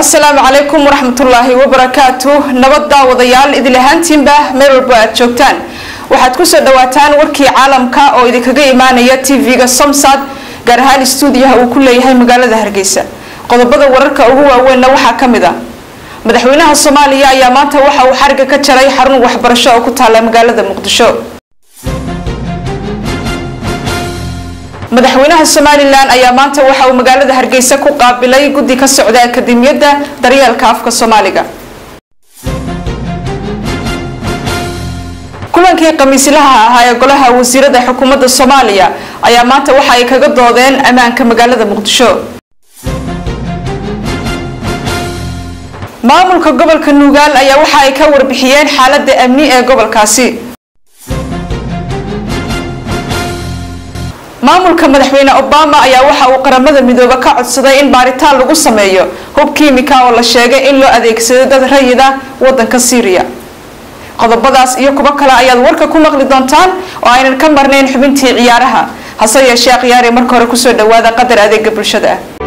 asalaamu calaykum waraxmatullaahi wabarakaatu nabad daawadayaal idil ahaantiinba meel walba aad joogtaan waxaad kusoo dhawaataan warkii caalamka oo idinkaga imaanaya tv-ga somsad gaar ahaan stuudiyaha uu ku leeyahay magaalada hargeysa qodobada wararka ugu waaweynna waxaa ka mid a madaxweynaha soomaaliya ayaa maanta waxa uu xariga ka jaray xarun waxbarasho oo ku taala magaalada muqdisho madaxweynaha somalilan ayaa maanta waxa uu magaalada hargeysa ku qaabilay guddi ka socda akademiyadda daryeelka afka soomaaliga kulankii khamiislaha ahaa ee golaha wasiirada xukuumadda soomaaliya ayaa maanta waxa ay kaga doodeen ammaanka magaalada muqdisho maamulka gobolka nuugaal ayaa waxa ay ka warbixiyeen xaalada amni ee gobolkaasi maamulka madaxweyne obama ayaa waxa uu qaramada midoobe ka codsaday in baaritaan lagu sameeyo hub kiimika oo la sheegay in loo adeegsado dad rayida wadanka syriya qodobadaas iyo kuwo kale ayaad warka ku maqli doontaan oo aynan ka marnayn xubintii ciyaaraha hase yeeshee khiyaari marka hore kusoo dhawaada qadar adeega bulshada ah